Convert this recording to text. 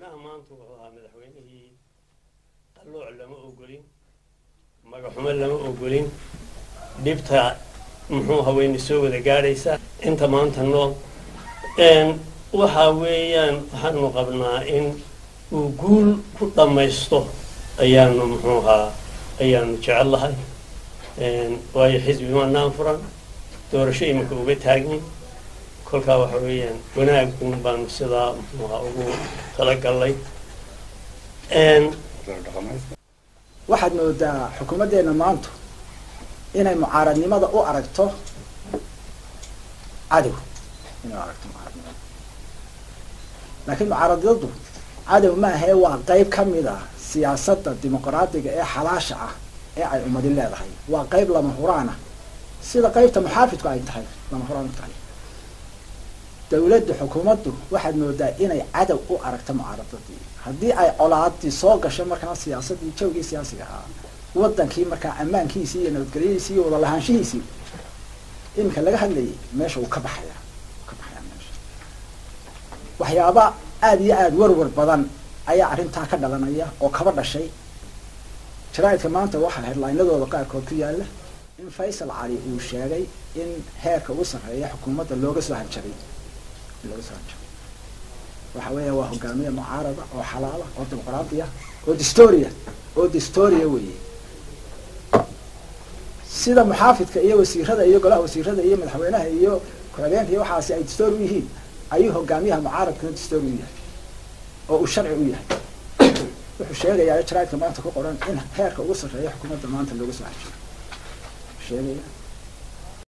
madaxweynaha maanta wuxuu ahaa madaxweynihii qallooc lama ogolin magaxumo lama ogolin dhibta muxuu haweyne soo wada gaadhaysa inta maanta nool waxa weeyaan waxaanu qabnaa in uu guul ku dhammaysto ayaanu muxuu ahaa ayaanu jecel lahay waayo xisbi maanaan furan doorasho iminka uga taagin kolkaa waxa weeyaan wanaagun baanu sidaa muxuu ahaa ugu talagalnay waxaad moodaa xukuumaddeena maanta inay mucaaradnimada u aragto cadow inay u aragto mucaaradnimada laakiin mucaaradnimadu cadow ma ahee waa qayb ka mid ah siyaasadda dimuqraadiga ee xalaasha ah ee ay ummadi leedahay waa qayb lama huraana sida qaybta muxaafidku ay tahay lama huraan u tahay dawladda xukuumaddu waxaad moodaa inay cadow u aragto mucaaradadii haddii ay colaadii soo gasho markaa siyaasadii jawgii siyaasiga ahaa wadankii markaa ammaankiisii iyo nabadgelyadiisii iyo wadalahaanshihiisii iminka laga hadlayay meesha uu ka baxaya ka baxaya meesha waxyaaba aada iyo aada warwar badan ayaa arrintaa ka dhalanaya oo kaba dhashay jaraaidka maanta waxaa headlinadooda qaarkood ku yaala in faysal cali uu sheegay in heerka ugu sarreeya xukuumadda looga soo hanjabay looga soo hanjabay waxa weeya waa hogaamiye mucaarada oo xalaala oo dimuqraadiya oo distoria oo distoria weeye sida muxaafidka iyo wasiirada iyo golaha wasiirada iyo madaxweynaha iyo ku-xigeenka iyo waxaasi ay distoor u yihiin ayuu hogaamiyaha mucaaradkuna distoor u yahay oo uu sharci u yahay wuxuu sheegayaa jaraaidka maanta ku qoran in heerka ugu sarreeya xukuumadda maanta looga soo hanjabay sheegaya